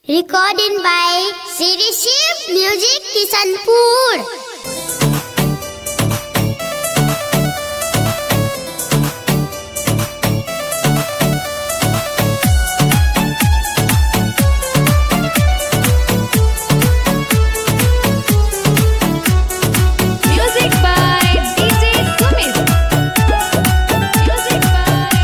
Recording by Siri Shiv Music Kisanpur. Music by DJ Sumit. Music by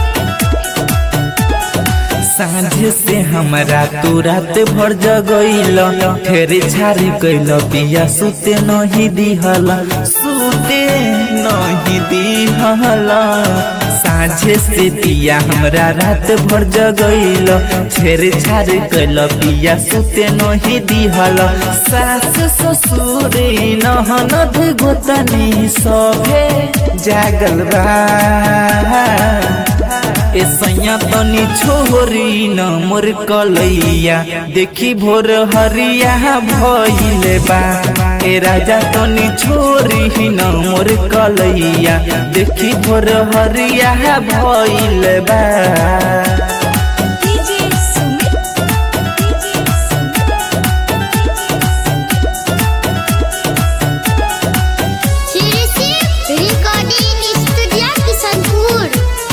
सांझे से हमरा तू रात भर जगैल फेरे छारी कैल पिया सुते नहीं दिहल सुते नहीं दिहल सांझे से पिया हमरा रात भर जगैल छेरे छार कैल पिया सुते नहीं दिहल सास ससुर नहनद गोतनी सभे जागल बा ए सैया तनी छोरी न मोर कलैया देखी भोर हरिया भइले बा ए राजा तनी छोरी न मोर कलैया देखी भोर हरिया भइले बा DJ Sumit. DJ Sumit. Siri Shiv Recording Studio Kisanpur.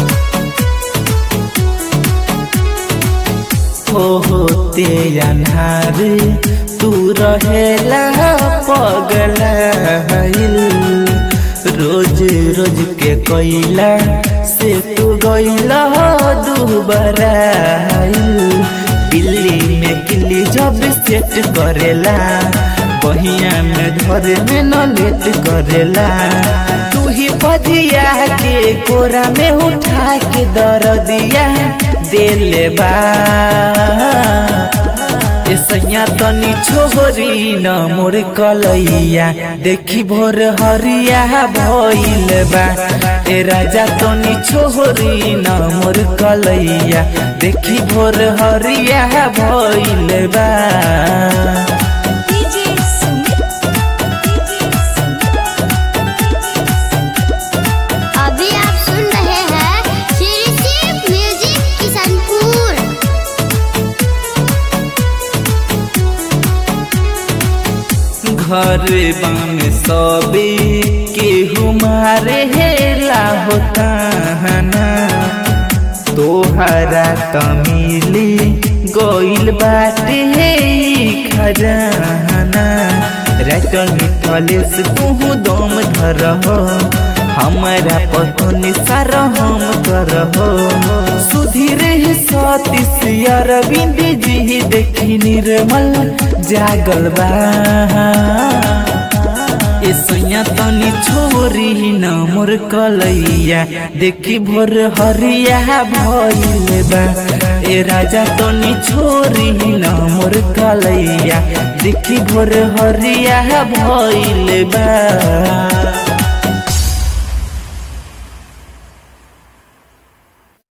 हो होते अन्हार तू रहेला पगला रोज रोज के कोइला से तू गइला दुबरा दिल्ली में किल्ली जब सेट करेला बहिया में धरे में न लेट करेला तू ही पदिया के कोरा में उठा के दर दिया दिले बा ए सैया तनी छोरी न मोर कलैया देखी भोर हरिया भइल बा ए राजा तनी छोरी न मोर कलैया देखी भोर हरिया भइल बा DJ Sumit. DJ Sumit. अभी आप सुन रहे हैं Siri Shiv Music Kisanpur. घर बाम सबे केहू मारे हेला होता हना तोहरा तमिली गइल बाटे हे ई खजाना रटल मिठले से तू दम धरहो हमारा पतनी सारा हम करहो सुधीर सतीश अरविंद जी देखी निर्मल जागल बा ए सैया तनी छोरी न मोर कलैया देखी भोर हरिया भइल बा ए राजा तनी छोरी न मोर कलैया देखी भोर हरिया भइल बा